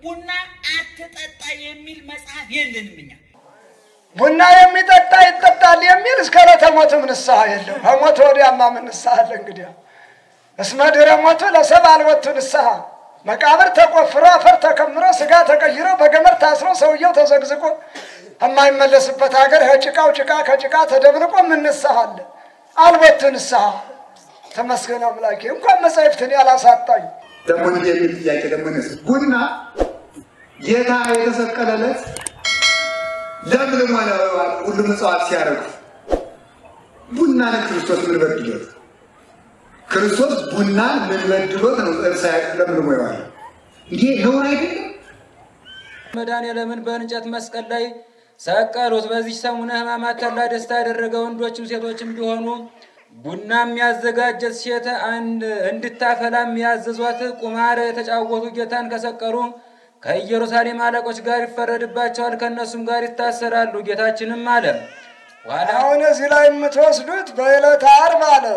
ቡና አትጠጣ የሚል መጽሐፍ የለንም እኛ። ቡና የሚጠጣ ይጠጣል የሚል እስከ ዕለተ ሞትም ንስሐ የለም። ከሞት ወዲያማ ምን ንስሐ አለ? እንግዲያ እስመ ድኅረ ሞቱ ለሰብእ አልቦቱ ንስሐ። መቃብር ተቆፍሮ አፈር ተከምሮ ስጋ ተቀይሮ በገመድ ታስሮ ሰውየው ተዘግዝቆ የማይመለስበት ሀገር ከጭቃው ጭቃ ከጭቃ ተደብልቆ ምን ንስሐ አለ? አልቦቱ ንስሐ። ተመስገን አምላኬ እንኳን መጻሕፍትን ያላሳጣኝ ደግሞ እንዲህ የሚል ጥያቄ ደግሞ ነስ ቡና ጌታ የተሰቀለለት ለምልሞ ነው ሁሉም እጽዋት ሲያደርጉ ቡናን ክርስቶስ ምን በድሎት? ክርስቶስ ቡናን ምን በድሎት ነው ለምልሞ የዋለ? ይሄ ነውር አይደለም። መድኃኔዓለምን በእንጨት መስቀል ላይ ሰቀሉት። በዚህ ሰሙነ ሕማማት ተድላ ደስታ ያደረገ ወንዶችም ሴቶችም ቢሆኑ ቡናም ያዘጋጀት ሴት እንድታፈላም ያዘዟት ቁማር የተጫወቱ ጌታን ከሰቀሉ ከኢየሩሳሌም አለቆች ጋር ይፈረድባቸዋል፣ ከእነሱም ጋር ይታሰራሉ። ጌታችንም አለ ኋላ አሁን እዚህ ላይ የምትወስዱት በዕለተ ዓርብ አለ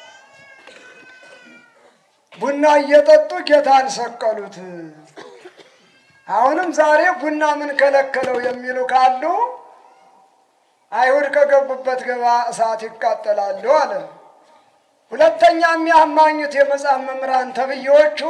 ቡና እየጠጡ ጌታን ሰቀሉት። አሁንም ዛሬ ቡና ምን ከለከለው የሚሉ ካሉ አይሁድ ከገቡበት ገባ እሳት ይቃጠላሉ አለ። ሁለተኛ የሚያማኙት የመጽሐፍ መምህራን ተብዬዎቹ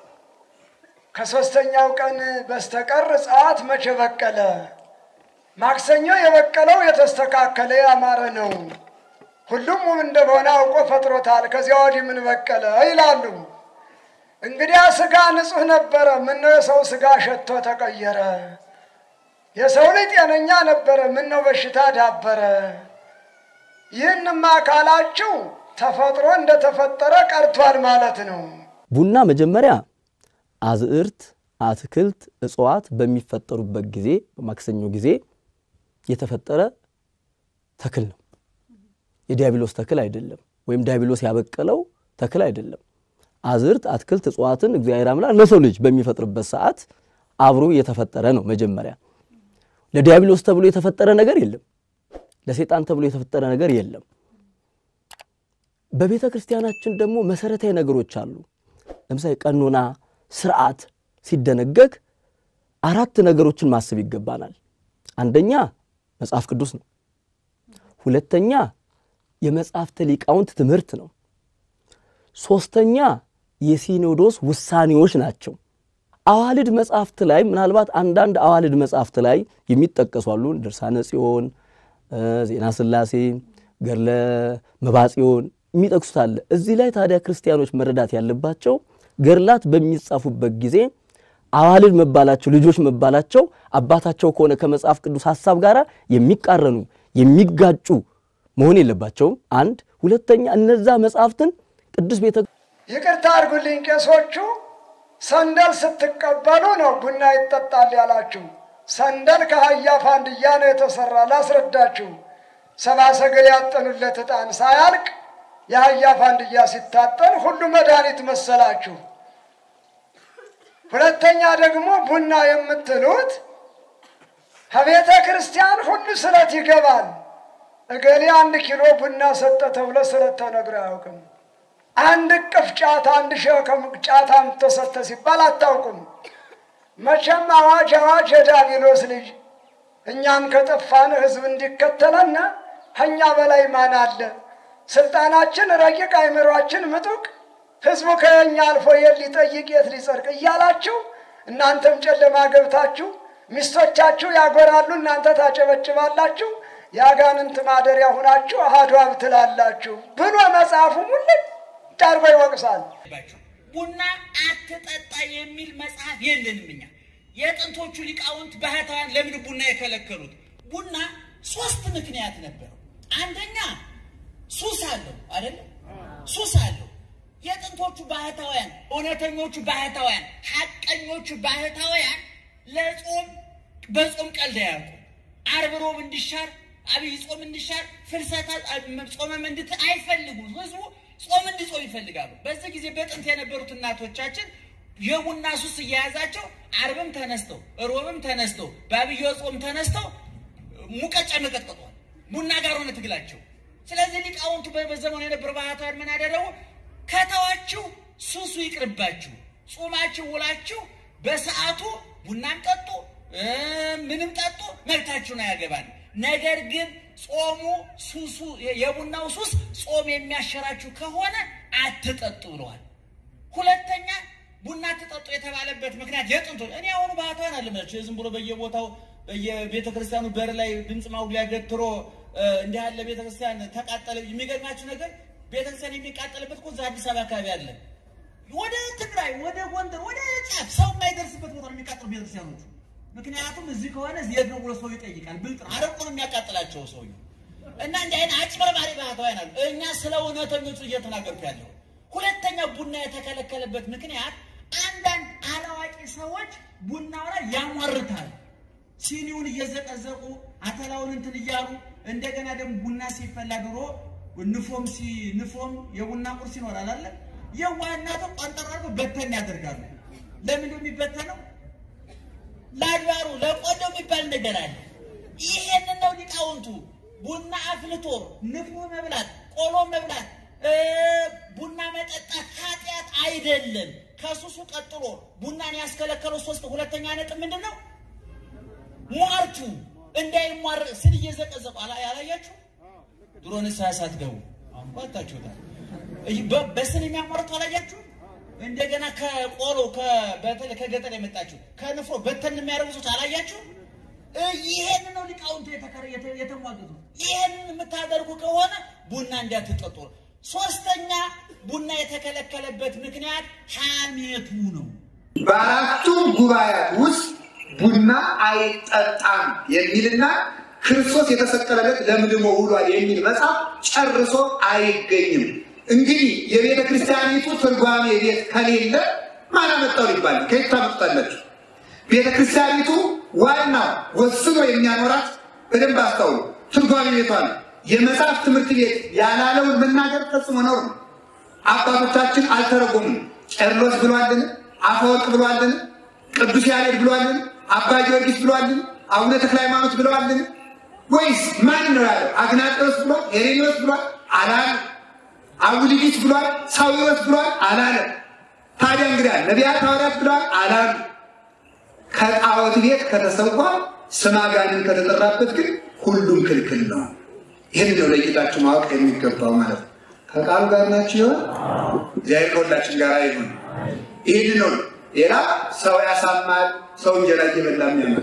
ከሦስተኛው ቀን በስተቀር እጽዋት መቼ በቀለ? ማክሰኞ የበቀለው የተስተካከለ ያማረ ነው። ሁሉም ውብ እንደሆነ አውቆ ፈጥሮታል። ከዚያ ወዲህ ምን በቀለ ይላሉ። እንግዲያ ስጋ ንጹሕ ነበረ። ምነው የሰው ስጋ ሸቶ ተቀየረ? የሰው ልጅ ጤነኛ ነበረ። ምነው በሽታ ዳበረ? ይህንማ ካላችሁ ተፈጥሮ እንደተፈጠረ ቀርቷል ማለት ነው። ቡና መጀመሪያ አዝዕርት፣ አትክልት፣ እጽዋት በሚፈጠሩበት ጊዜ በማክሰኞ ጊዜ የተፈጠረ ተክል ነው። የዲያብሎስ ተክል አይደለም፣ ወይም ዲያብሎስ ያበቀለው ተክል አይደለም። አዝዕርት፣ አትክልት፣ እጽዋትን እግዚአብሔር አምላክ ለሰው ልጅ በሚፈጥርበት ሰዓት አብሮ የተፈጠረ ነው። መጀመሪያ ለዲያብሎስ ተብሎ የተፈጠረ ነገር የለም። ለሰይጣን ተብሎ የተፈጠረ ነገር የለም። በቤተ ክርስቲያናችን ደግሞ መሰረታዊ ነገሮች አሉ። ለምሳሌ ቀኖና፣ ስርዓት ሲደነገግ አራት ነገሮችን ማሰብ ይገባናል። አንደኛ መጽሐፍ ቅዱስ ነው። ሁለተኛ የመጽሐፍተ ሊቃውንት ትምህርት ነው። ሶስተኛ የሲኖዶስ ውሳኔዎች ናቸው። አዋልድ መጽሐፍት ላይ ምናልባት አንዳንድ አዋልድ መጽሐፍት ላይ የሚጠቀሱ አሉ። ድርሳነ ጽዮን፣ ዜና ሥላሴ፣ ገድለ መባጽዮን የሚጠቅሱት አለ። እዚህ ላይ ታዲያ ክርስቲያኖች መረዳት ያለባቸው ገድላት በሚጻፉበት ጊዜ አዋልድ መባላቸው ልጆች መባላቸው አባታቸው ከሆነ ከመጽሐፍ ቅዱስ ሐሳብ ጋር የሚቃረኑ የሚጋጩ መሆን የለባቸውም። አንድ ሁለተኛ እነዛ መጽሐፍትን ቅዱስ ቤተ ይቅርታ አድርጉልኝ ቄሶቹ፣ ሰንደል ስትቀበሉ ነው ቡና ይጠጣል ያላችሁ። ሰንደል ከአህያ ፋንድያ ነው የተሰራ። ላስረዳችሁ። ሰብአ ሰገል ያጠኑለት ዕጣን ሳያልቅ የአህያ ፋንድያ ሲታጠን ሁሉ መድኃኒት መሰላችሁ። ሁለተኛ ደግሞ ቡና የምትሉት ከቤተ ክርስቲያን ሁሉ ስለት ይገባል። እገሌ አንድ ኪሎ ቡና ሰጠ ተብሎ ስለት ተነግሮ አያውቅም። አንድ እቅፍ ጫት፣ አንድ ሸከም ጫት አምጥቶ ሰጠ ሲባል አታውቁም። መቼም አዋጅ አዋጅ የዳቢሎስ ልጅ እኛም ከጠፋን ህዝብ እንዲከተለና ከእኛ በላይ ማን አለ? ስልጣናችን ረቂቅ፣ አይምሯችን ምጡቅ፣ ህዝቡ ከኛ አልፎ የት ሊጠይቅ የት ሊጸድቅ እያላችሁ እናንተም ጨለማ ገብታችሁ ሚስቶቻችሁ ያጎራሉ፣ እናንተ ታጨበጭባላችሁ። የአጋንንት ማደሪያ ሁናችሁ አሐዱ አብ ትላላችሁ ብሎ መጽሐፉ ሙልጭ አድርጎ ይወቅሳል። ቡና አትጠጣ የሚል መጽሐፍ የለንም እኛ። የጥንቶቹ ሊቃውንት ባህታውያን ለምን ቡና የከለከሉት? ቡና ሶስት ምክንያት ነበረው። አንደኛ ሱስ አለው አይደለም? ሱስ አለው። የጥንቶቹ ባህታውያን፣ እውነተኞቹ ባህታውያን፣ ሐቀኞቹ ባህታውያን ለጾም በጾም ቀልድ አያውቁም። ዓርብ ሮብ እንዲሻር አብይ ጾም እንዲሻር ፍልሰታ ጾመም እንድት አይፈልጉም። ህዝቡ ጾም እንዲጾም ይፈልጋሉ። በዚህ ጊዜ በጥንት የነበሩት እናቶቻችን የቡና ሱስ እየያዛቸው ዓርብም ተነስተው ሮብም ተነስተው በአብይ ጾም ተነስተው ሙቀጫ መቀጥቀጧል። ቡና ጋር ሆነ ትግላቸው። ስለዚህ ሊቃውንቱ በዘመኑ የነበሩ ባህታውያን ምን አደረጉ? ከተዋችሁ ሱሱ ይቅርባችሁ፣ ጾማችሁ ውላችሁ በሰዓቱ ቡናም ጠጡ እ ምንም ጠጡ መብታችሁን አያገባል። ነገር ግን ጾሙ ሱሱ የቡናው ሱስ ጾም የሚያሸራችሁ ከሆነ አትጠጡ ብለዋል። ሁለተኛ ቡና አትጠጡ የተባለበት ምክንያት የጥንቱ እኔ አሁኑ ባህታውያን አለመቸው ዝም ብሎ በየቦታው በየቤተ ክርስቲያኑ በር ላይ ድምፅ ማጉሊያ ገትሮ እ እንዲህ ያለ ቤተ ክርስቲያን ተቃጠለ። የሚገርማችሁ ነገር ቤተ ክርስቲያን የሚቃጠልበት እኮ እዛ አዲስ አበባ አካባቢ አለ። ወደ ትግራይ፣ ወደ ጎንደር፣ ወደ ጫፍ ሰው የማይደርስበት ቦታ ነው የሚቃጠሉ ቤተክርስቲያኖቹ። ምክንያቱም እዚህ ከሆነ የት ነው ብሎ ሰው ይጠይቃል። ብልጥ ነው። አረቁ ነው የሚያቃጥላቸው ሰውዬው እና እንዲህ አይነት አጭበርባሪ ባህታውያን አሉ። እኛ ስለ እውነተኞቹ እየተናገርኩ ያለው። ሁለተኛ ቡና የተከለከለበት ምክንያት አንዳንድ አላዋቂ ሰዎች ቡናው ላይ ያሟርታል። ሲኒውን እየዘቀዘቁ አተላውን እንትን እያሉ እንደገና ደግሞ ቡና ሲፈላ ድሮ ንፎም ሲ ንፎም የቡና ቁርስ ይኖራል አለ የዋናቱ ቆንጠራሩ በተን ያደርጋሉ። ለምንድን ነው የሚበተነው? ለአድባሩ ለቆሎ የሚባል ነገር አለ። ይሄንን ነው ሊቃውንቱ ቡና አፍልቶ ንፎ መብላት፣ ቆሎ መብላት፣ እ ቡና መጠጣት ኃጢአት አይደለም። ከሱሱ ቀጥሎ ቡናን ያስከለከለው ሶስት ሁለተኛ ነጥብ ምንድን ነው? ሟርቱ እንዳይሟር ስል እየዘቀዘቁ አላ- ያላያችሁ ድሮ ንስሐ ሳትገቡ አሁን ባታችሁታል። በ- በስን የሚያሟርቱ አላያችሁ? እንደገና ከቆሎ ከ- በተለይ ከገጠር የመጣችሁ ከንፍሮ በተን የሚያደርጉ ሰዎች አላያችሁ? እ ይሄን ነው ሊቃውንቱ የተከረ- የተ- የተሟገቱ። ይሄንን የምታደርጉ ከሆነ ቡና እንዳትጠጡ ነው። ሶስተኛ ቡና የተከለከለበት ምክንያት ሐሜቱ ነው። በአራቱም ጉባኤያት ውስጥ ቡና አይጠጣም የሚልና ክርስቶስ የተሰቀለለት ለምድሞ ውሏል የሚል መጽሐፍ ጨርሶ አይገኝም። እንግዲህ የቤተ ክርስቲያኒቱ ትርጓሜ ቤት ከሌለ ማን አመጣው ሊባል ነው? ከየት ታመጡታላችሁ? ቤተ ክርስቲያኒቱ ዋናው ወስኖ የሚያኖራት በደንብ አስታውሉ፣ ትርጓሜ ቤቷ ነው። የመጽሐፍ ትምህርት ቤት ያላለውን መናገር ፈጽሞ ነውር ነው። አባቶቻችን አልተረጎሙም። ቄርሎስ ብሏልን? አፈወርቅ ብሏልን? ቅዱስ ያሬድ ብሏልን? አባ ጊዮርጊስ ብሏልን? አቡነ ተክለ ሃይማኖት ብለዋልን? ወይስ ማን ነው ያለው? አግናጤዎስ ብሏል? ሄሬኔዎስ ብሏል? አላለ። አቡሊዲስ ብሏል? ሳዊሮስ ብሏል? አላለ። ታዲያ እንግዲህ ነቢያት ሐዋርያት ብለዋል? አላሉ። ከጣዖት ቤት ከተሰዋ ስመ አጋንንት ከተጠራበት ግን ሁሉም ክልክል ነው። ይህን ነው ለጌታችሁ ማወቅ የሚገባው ማለት ነው። ከቃሉ ጋር ናችሁ ይሆን? እግዚአብሔር ከሁላችን ጋር ይሁን። ይህን ነው ሌላ ሰው ያሳማል። ሰው እንጀራ እየበላ የሚያምር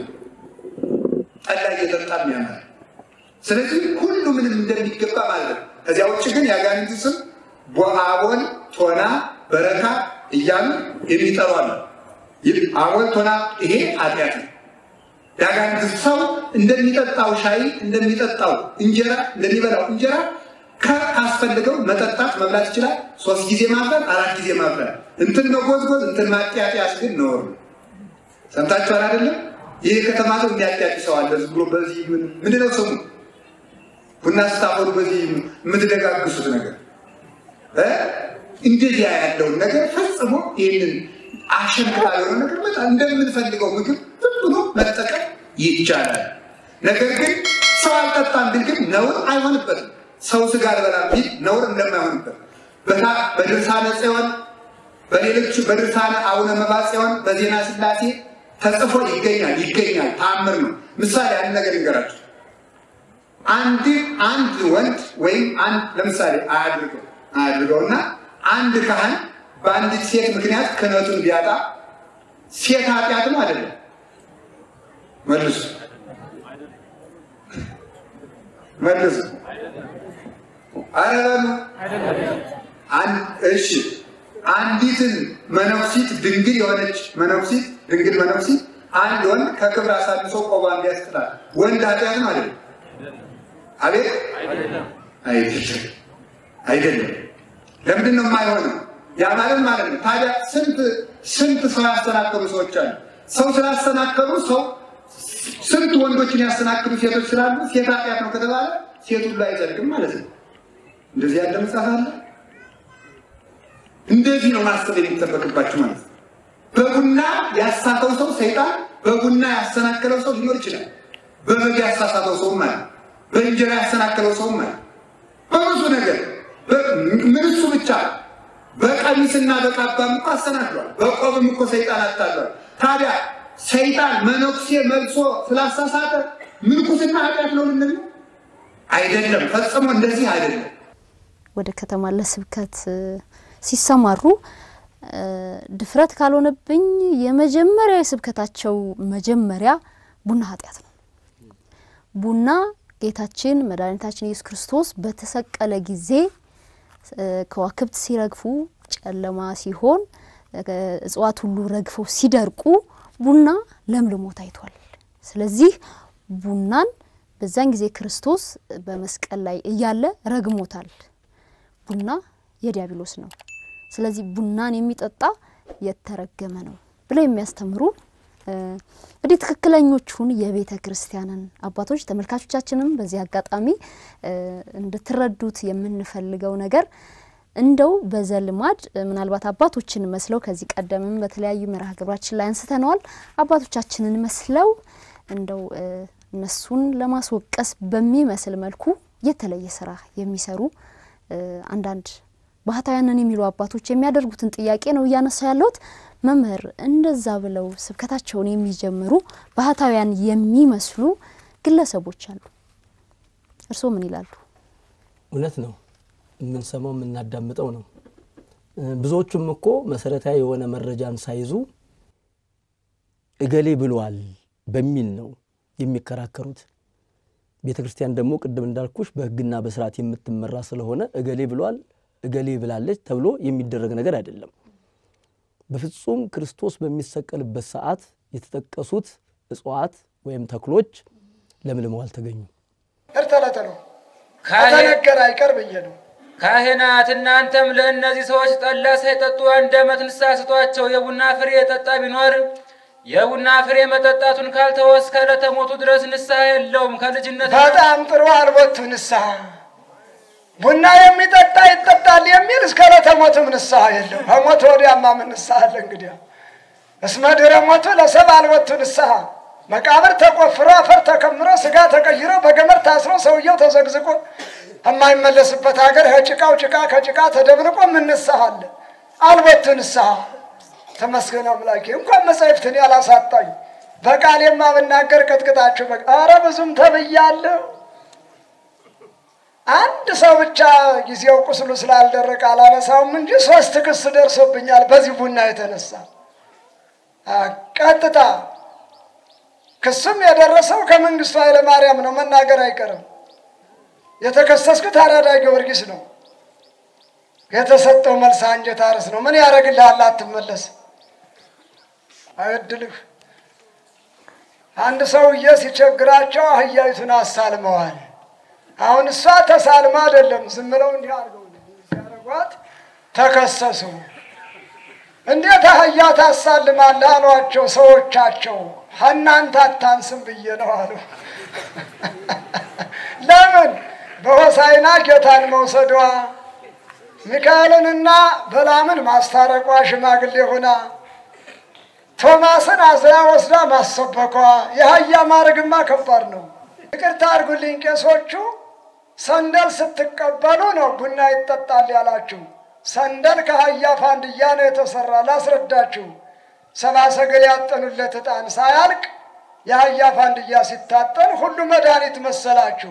ጠላ እየጠጣ የሚያምር ስለዚህ ሁሉ ምንም እንደሚገባ ማለት ነው። ከዚያ ውጭ ግን የአጋንንት ስም ቦአቦን፣ ቶና፣ በረካ እያሉ የሚጠሩ አሉ። ይህ አቦል፣ ቶና ይሄ ኃጢአት ነው። የአጋንንት ሰው እንደሚጠጣው ሻይ እንደሚጠጣው እንጀራ እንደሚበላው እንጀራ ካስፈልገው መጠጣት መብላት ይችላል። ሶስት ጊዜ ማፍላት፣ አራት ጊዜ ማፍላት፣ እንትን መጎዝጎዝ፣ እንትን ማጥያጥያስ ግን ነውር ነው። ሰምታችኋል አይደለም? ይህ ከተማ ሰው የሚያጥያጥ ሰው አለ። ዝም ብሎ በዚህ ምንድን ነው ስሙ? ቡና ስታፈሉ በዚህ የምትደጋግሱት ነገር እ እንደዚያ ያለውን ነገር ፈጽሞ ይህንን አሸንክታ የሆነ ነገር በጣም እንደምንፈልገው ምግብ ዝም ብሎ መጠቀም ይቻላል። ነገር ግን ሰው አልጠጣም ቢል ግን ነውር አይሆንበትም። ሰው ስጋ አልበላም ቢል ነውር እንደማይሆንበት በድርሳነ ጽዮን በሌሎች በድርሳነ አቡነ መባ ጽዮን በዜና ስላሴ ተጽፎ ይገኛል ይገኛል። ተአምር ነው። ምሳሌ አንድ ነገር ይንገራቸው። አንድ አንድ ወንድ ወይም አንድ ለምሳሌ አያድርገው አያድርገውና አንድ ካህን በአንዲት ሴት ምክንያት ክህነቱን ቢያጣ ሴት ኃጢአት ነው አይደለም? መልሱ መልሱ። አረ በሉ እሺ። አንዲትን መነኩሲት ድንግል የሆነች መነኩሲት ድንግል መነኩሲት አንድ ወንድ ከክብር አሳንሶ ቆባን ቢያስጥላል ወንድ ኃጢአት ነው አይደለም? አቤት አይደለም፣ አይደለም። ለምንድን ነው የማይሆነው? ያ ማለት ማለት ነው። ታዲያ ስንት ስንት ሰው ያሰናከሉ ሰዎች አሉ። ሰው ስላሰናከሉ ሰው ስንት ወንዶችን ያሰናክሉ ሴቶች ስላሉ ሴት ኃጢአት ነው ከተባለ ሴት ሁሉ አይጸድቅም ማለት ነው። እንደዚህ ያለ መጽሐፍ አለ። እንደዚህ ነው ማሰብ የሚጠበቅባችሁ ማለት ነው። በቡና ያሳተው ሰው ሰይጣን፣ በቡና ያሰናከለው ሰው ሊኖር ይችላል። በበግ ያሳሳተው ሰውም አለ። በእንጀራ ያሰናከለው ሰውም አለ። በብዙ ነገር ምን እሱ ብቻ በቀሚስና በቃባም እኮ አሰናክሏል። በቆብም እኮ ሰይጣን አታሏል። ታዲያ ሰይጣን መነኩሴ መልሶ ስላሳሳተ ምንኩስና ኃጢአት ነው ልንል ነው? አይደለም፣ ፈጽሞ እንደዚህ አይደለም። ወደ ከተማ ለስብከት እ፣ ሲሰማሩ እ፣ ድፍረት ካልሆነብኝ የመጀመሪያ የስብከታቸው መጀመሪያ ቡና ኃጢአት ነው። ቡና ጌታችን መድኃኒታችን ኢየሱስ ክርስቶስ በተሰቀለ ጊዜ እ፣ ከዋክብት ሲረግፉ ጨለማ ሲሆን እ፣ እጽዋት ሁሉ ረግፈው ሲደርቁ ቡና ለምልሞ ታይቷል። ስለዚህ ቡናን በዛን ጊዜ ክርስቶስ በመስቀል ላይ እያለ ረግሞታል። ቡና የዲያብሎስ ነው። ስለዚህ ቡናን የሚጠጣ የተረገመ ነው ብለው የሚያስተምሩ እ፣ እንግዲህ ትክክለኞቹን የቤተ ክርስቲያንን አባቶች ተመልካቾቻችንም በዚህ አጋጣሚ እ፣ እንድትረዱት የምንፈልገው ነገር እንደው በዘልማድ እ፣ ምናልባት አባቶችን መስለው ከዚህ ቀደምም በተለያዩ መርሃ ግብራችን ላይ አንስተነዋል። አባቶቻችንን መስለው እንደው እ፣ እነሱን ለማስወቀስ በሚመስል መልኩ የተለየ ስራ የሚሰሩ እ፣ አንዳንድ ባህታውያንን የሚሉ አባቶች የሚያደርጉትን ጥያቄ ነው እያነሳ ያለሁት። መምህር እንደዛ ብለው ስብከታቸውን የሚጀምሩ ባህታውያን የሚመስሉ ግለሰቦች አሉ። እርስዎ ምን ይላሉ? እውነት ነው። የምንሰማው የምናዳምጠው ነው። እ፣ ብዙዎቹም እኮ መሰረታዊ የሆነ መረጃን ሳይዙ እገሌ ብሏል በሚል ነው የሚከራከሩት። ቤተ ክርስቲያን ደግሞ ቅድም እንዳልኩሽ በሕግና በስርዓት የምትመራ ስለሆነ እገሌ ብሏል፣ እገሌ ብላለች ተብሎ የሚደረግ ነገር አይደለም። በፍጹም ክርስቶስ በሚሰቀልበት ሰዓት የተጠቀሱት እጽዋት ወይም ተክሎች ለምልመው አልተገኙም። እርተለተ ነው ካህን- ከተነገረ አይቀር ብዬ ነው። ካህናት እናንተም ለእነዚህ ሰዎች ጠላ ሳይጠጡ አንድ ዓመት ንስሐ ስጧቸው። የቡና ፍሬ የጠጣ ቢኖር የቡና ፍሬ መጠጣቱን ካልተወ እስከ ዕለተ ሞቱ ድረስ ንስሐ የለውም። ከልጅነት በጣም ጥሩ አልቦቱ ንስሐ ቡና የሚጠጣ ይጠጣል የሚል እስከ ዕለተ ሞቱም ንስሐ የለም። ከሞት ወዲያማ ምን ንስሐ አለ? እንግዲያ እስመ ድኅረ ሞቱ ለሰብእ አልቦቱ ንስሐ መቃብር ተቆፍሮ አፈር ተከምሮ ስጋ ተቀይሮ በገመድ ታስሮ ሰውየው ተዘግዝቆ የማይመለስበት ሀገር ከጭቃው ጭቃ ከጭቃ ተደብልቆ ምን ንስሐ አለ? አልቦቱ ንስሐ ተመስገን አምላኬ። እንኳን መጻሕፍትን ያላሳጣኝ በቃሌማ ብናገር ቅጥቅጣችሁ በቃ ኧረ ብዙም ተብያለሁ። አንድ ሰው ብቻ ጊዜው ቁስሉ ስላልደረቀ አላነሳውም እንጂ ሶስት ክስ ደርሶብኛል በዚህ ቡና የተነሳ አ፣ ቀጥታ ክሱም የደረሰው ከመንግስቱ ኃይለ ማርያም ነው። መናገር አይቀርም። የተከሰስኩት አራዳ ጊዮርጊስ ነው። የተሰጠው መልስ አንጀት አርስ ነው። ምን ያደርግልሃል? አትመለስ አይድልህ። አንድ ሰውዬ ሲቸግራቸው አህያይቱን አሳልመዋል። አሁን እሷ ተሳልማ አይደለም ዝም ብለው እንዲህ አድርገው ሲያደርጓት ተከሰሱ። እንዴት አህያ ታሳልማለህ አሏቸው ሰዎቻቸው። እናንተ አታንስም ብዬ ነው አሉ። ለምን በሆሳይና ጌታን መውሰዷ ሚካኤልንና በላምን ማስታረቋ ሽማግሌ ሆና ቶማስን አዝላ ወስዳ ማሰበኳ የአህያ ማድረግማ ከባድ ነው። ይቅርታ አድርጉልኝ ቄሶቹ፣ ሰንደል ስትቀበሉ ነው ቡና ይጠጣል ያላችሁ። ሰንደል ከአህያ ፋንድያ ነው የተሰራ። ላስረዳችሁ። ሰብአ ሰገል ያጠኑለት ዕጣን ሳያልቅ የአህያ ፋንድያ ሲታጠን ሁሉ መድኃኒት መሰላችሁ።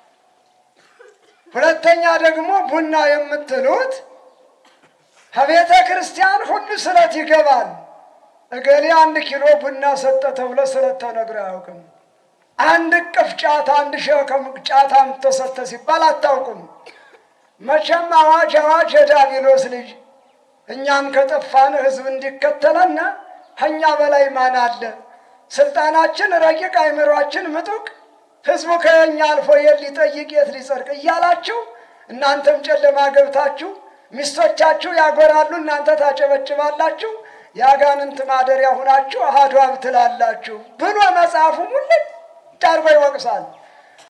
ሁለተኛ ደግሞ ቡና የምትሉት ከቤተ ክርስቲያን ሁሉ ስለት ይገባል። እገሌ አንድ ኪሎ ቡና ሰጠ ተብሎ ስለት ተነግሮ አያውቅም። አንድ እቅፍ ጫት፣ አንድ ሸከም ጫት አምጥቶ ሰጠ ሲባል አታውቁም። መቼም አዋጅ አዋጅ የዳቢሎስ ልጅ እኛም ከጠፋን ህዝብ እንዲከተለና ከእኛ በላይ ማን አለ? ስልጣናችን ረቂቅ፣ አይምሯችን ምጡቅ፣ ህዝቡ ከኛ አልፎ የት ሊጠይቅ የት ሊጸድቅ እያላችሁ እናንተም ጨለማ ገብታችሁ ሚስቶቻችሁ ያጎራሉ፣ እናንተ ታጨበጭባላችሁ። የአጋንንት ማደሪያ ሁናችሁ አሐዱ አብ ትላላችሁ ብሎ መጽሐፉ ሙልጭ አድርጎ ይወቅሳል።